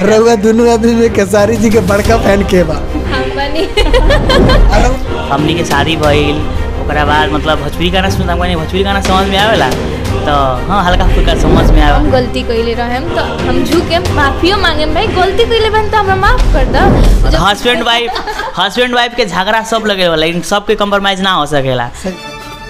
रउआ दुनू आदमी में खेसारी जी के बड़का फैन के बा हम बनी अरे हमनी के शादी भइल ओकरा बाद मतलब भोजपुरी गाना सुनता हम भोजपुरी गाना समझ में आवेला तो हाँ हल्का फुल्का समझ में हम आवे गलती कइले रहेम तो हम झुके माफियो मांगेम भाई गलती कइले बन तो हमरा माफ कर द जब- हस्बैंड वाइफ हस्बैंड वाइफ के झगड़ा सब लगे होला लेकिन सबके कंप्रोमाइज ना हो सकेला सही।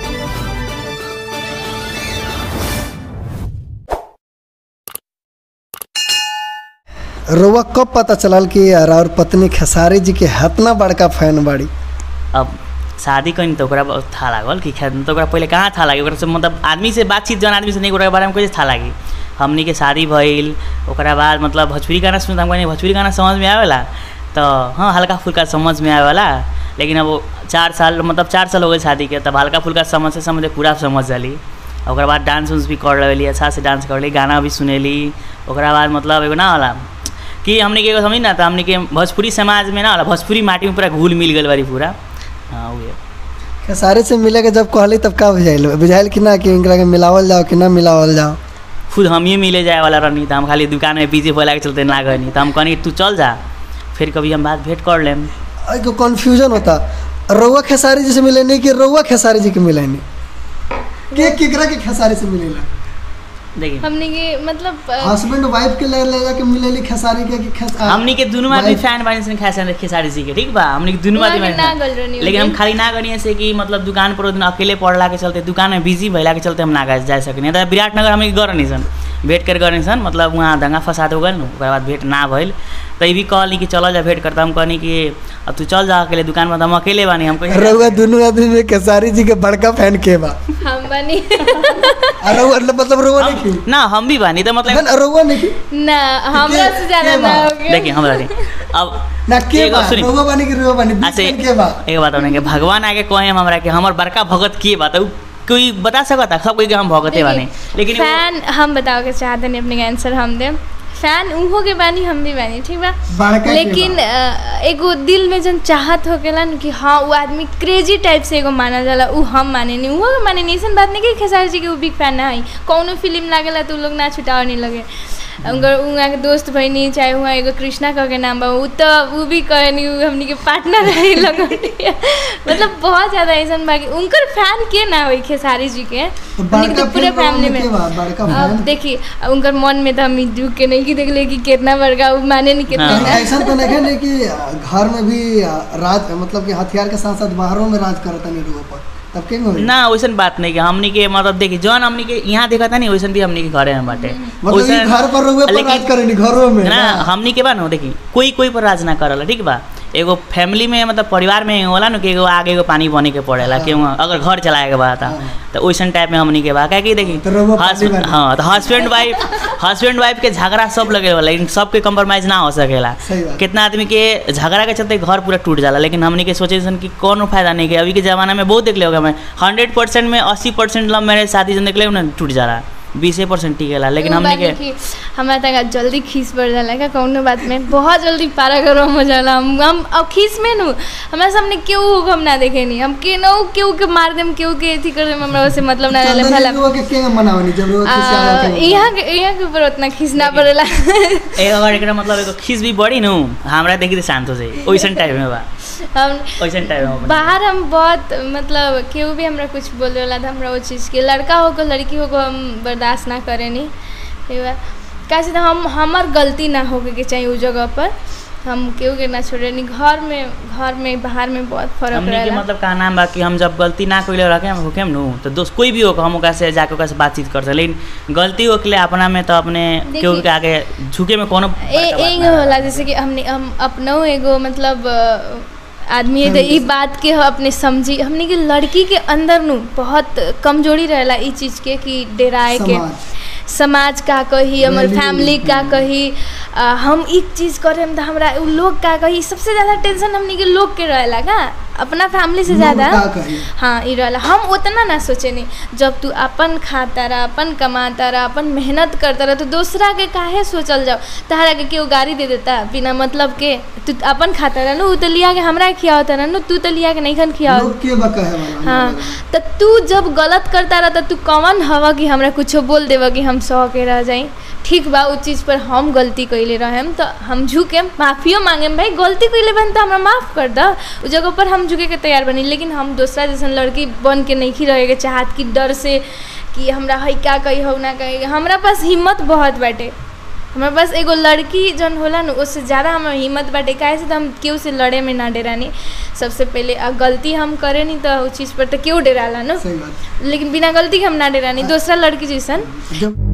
रउआ कब पता चलल कि और पत्नी खेसारी जी के हतना बड़का फैन बाड़ी अब शादी कहीं तो ओकरा बहुत था लागल कि खैर तो ओकरा पहले कहाँ था लागी ओकरा से मतलब आदमी से बातचीत जौन आदमी से नहीं ओकरा बारे में कैसे था लागी हमनी के शादी भइल ओकरा बाद मतलब भोजपुरी गाना सुनता हम कहनी भोजपुरी गाना समझ में आवेला तो हाँ हल्का फुल्का समझ में आवेला लेकिन अब वो चार साल मतलब चार साल हो गए शादी के तब हल्का फुल्का समझ से समझ पूरा समझ जाली ओकरा बाद डांस उन्स भी कर लेली अच्छा से डांस कर ली गाना भी सुनेली ओकरा बाद मतलब एगो ना होला कि हमने के एगो समझी ना तो हमने के भोजपुरी समाज में ना होला भोजपुरी माटी में पूरा घुल मिल गल बारी पूरा हाँ उहे खेसारी से मिले के जब कहली तब का बुझाइल बुझाइल कि ना कि इनकरा के मिलावल जाओ कि ना मिलावल जाओ खुद हम ही मिले जाए वाला रहनी तो हम खाली दुकान में बिजी बोला के चलते ना गनी तो हम कहनी तू चल जा फिर कभी हम बात भेंट कर लेम एगो कन्फ्यूजन होता रउआ खेसारी जी से मिले नहीं कि रउआ खेसारी जी के मिले नहीं के केकरा के खेसारी से मिलेला देखिए हमने के मतलब अ, हस्बैंड वाइफ के ले ले जाके मिलेली खेसारी के कि खेस आ- हमनी के दुनू आदमी wife- फैन बानी सन खेसा खेसारी जी के ठीक बा हमनी के दुनू वहाँ आदमी के fan। ना गल रहनी लेकिन हम होगी। खाली ना गनी से कि मतलब दुकान पर ओ दिन अकेले पड़ला के चलते दुकान में बिजी भइला के चलते हम ना गा- जा सकनी तो विराटनगर हमनी के गरनी सन भेंट कर गरनी सन मतलब वहाँ दंगा फसाद हो गल न ओकरा बाद भेंट ना भइल तो ये भी कहली कि चल जा भेंट करता हम कहनी कि अब तू चल जा अकेले दुकान में तो हम अकेले बानी हम कहीं रउआ दुनू आदमी में खेसारी जी के बड़का फैन के बा हम बनी आ रउआ मतलब रउआ नहीं की ना हम भी बानी तो मतलब ना रउआ नहीं की ना हमरा से ज्यादा के ना बा? हो गया देखिए हमरा नहीं अब ना के एगो बा सुनी। रउआ बानी कि रउआ बानी बीच ऐसे में के बा एक बात होने के भगवान आके कहे हम हमरा के हमर बड़का भगत के बात उ कोई बता सकता सब कोई के हम भगते बानी लेकिन वो- फैन हम बताओ के चाहते नहीं अपने आंसर हम दे फैन उहो के बानी हम भी बानी ठीक बा बड़का के लेकिन बा। अ, एगो दिल में जन चाहत हो गेला न कि हाँ वो आदमी क्रेजी टाइप से एगो माना जाला उ हम माने नहीं उहो के माने नहीं ऐसन बात नहीं कि खेसारी जी के उ बिग फैन ना है कौनो फिल्म लागेला तो उ लोग ना छुटाव नहीं लगे उनकर उहाँ के दोस्त भइनी चाहे उहाँ एगो कृष्णा कह के नाम बा उ तो उ भी कहे नहीं उ हमनी के पार्टनर रही लगन मतलब बहुत ज्यादा ऐसन बा कि उनकर फैन के ना होई खेसारी जी के तो हमनी के बड़का तो पूरे फैन फैमिली में के बा बड़का अब फैन देखिए उनकर मन में तो हम ई दुख के नहीं कि देखले कि कितना बड़का उ माने नहीं कितना हाँ। ना। ऐसा तो नहीं है नहीं कि घर में भी राज मतलब कि हथियार के साथ साथ बाहरों में राज करता नहीं लोगों पर तब के होई? ना वैसन बात नहीं कि हमनी के मतलब देखी जौन हमनी के यहाँ देखा था नहीं वैसन भी हमनी के घरे में बाटे मतलब ये वैसन- घर पर रहुए पर लेकिन- राज करेनी घरों में ना ना हमनी के बा ना देखी कोई कोई पर राज ना करला ठीक बा एगो फैमिली में मतलब परिवार में होला ना कि एगो आगे एगो पानी बने के पड़ेला हाँ। कि वहाँ अगर घर चलाए के बा त हाँ। तो वैसन टाइप में हमनी के बा क्या कि देखी तो रउआ पानी हस्बैंड बानी। हाँ तो हस्बैंड वाइफ हस्बैंड वाइफ के झगड़ा सब लगे होला लेकिन सबके कंप्रोमाइज ना हो सकेला सही बात। कितना आदमी के झगड़ा के चलते घर पूरा टूट जाला लेकिन हमनी के सोचे सन कि कोनो फायदा नहीं के अभी के जमाना में बहुत देख ले होगा मैं हंड्रेड परसेंट में अस्सी परसेंट लव मैरिज शादी जन देख ले ना टूट जाला बीसे परसेंट टिकेला लेकिन उ हमनी बात के है कि हमरा तक जल्दी खीस पड़ जाला का कौनो बात में बहुत जल्दी पारा गरम हो जाला हम हम अब खीस में नु हमरा सामने केहू हम ना देखे नहीं हम केनो केहू के मार देम केहू के अथी कर देम हमरा से मतलब ना रहले चंदन भला लोगों के के मनावनी जब लोग आ, किसी आगे के- यहाँ के यहाँ के ऊपर उतना खींच ना पड़ेला एक अगर एकरा मतलब एगो खीस भी बड़ी नु हमरा देखी तो शांत हो जाई ओइसन टाइप में बा हम ओइसन टाइप में बा। बाहर हम बहुत मतलब केहू भी हमरा कुछ बोले वाला था हमरा वो चीज़ के लड़का हो को लड़की हो को हम बर्दाश्त ना करे नहीं ठीक बा कैसे तो हम हमार गलती ना होके के चाहिए उस जगह पर हम केहू के ना छोड़े नहीं घर में घर में बाहर में बहुत फर्क हमनी के रहेला मतलब का नाम बा कि हम जब गलती ना कइले रखे हम होकेम नु तो दोस्त कोई भी हो हम ओकरा से जाके ओकरा से बातचीत कर सकते लेकिन गलती होके अपना में तो अपने देखी- केहू के आगे झुके में कोनो ए बड़का बात एक ना होला जैसे कि हमने हम अपनो एगो मतलब अ, आदमी है तो ई बात के ह अपने समझी हमने के लड़की के अंदर नु बहुत कमजोरी रहेला ई चीज़ के कि डेराए के समाज समाज का कही हमर Value, फैमिली का कही आ, हम एक चीज़ करेम तो हमरा उ लोग का कही सबसे ज़्यादा टेंशन हमनी के लोग के रहेला का अपना फैमिली से लोग ज़्यादा का कही हाँ ई रहला हम उतना ना सोचे नहीं जब तू अपन खाता रहा अपन कमाता रहा अपन मेहनत करता रहा तो दूसरा के काहे सोचल जाओ तहरा के केहू गाड़ी दे देता बिना मतलब के तू अपन खाता रहा नु उ तो लिया के हमरा खियावता रहा नु तू तो लिया के नहीं खन खियावत लोग के बा कहे वाला हाँ तो तू जब गलत करता रहा तो तू कौन हवा कि हमरा कुछो बोल देवा कि हम सह के रह जाई ठीक बा उस चीज़ पर हम गलती कैले रहेम तो हम झुके माफियो मांगेम भाई गलती कैले बन तो हमरा माफ़ कर द उस जगह पर हम झुके के तैयार बनी लेकिन हम दूसरा जैसन लड़की बन के नहीं रहे के चाहत कि डर से कि हमरा है क्या कही हो ना कही हमरा पास हिम्मत बहुत बाटे हमारे पास एगो लड़की जौन होला न उससे ज़्यादा हमारा हिम्मत बाटे काहे से तो हम केहू से लड़े में ना डेरानी सबसे पहले आ गलती हम करे नहीं तो उस चीज़ पर तो केहू डेराला न सही बात लेकिन बिना गलती के हम ना डेरानी दूसरा लड़की जैसन जब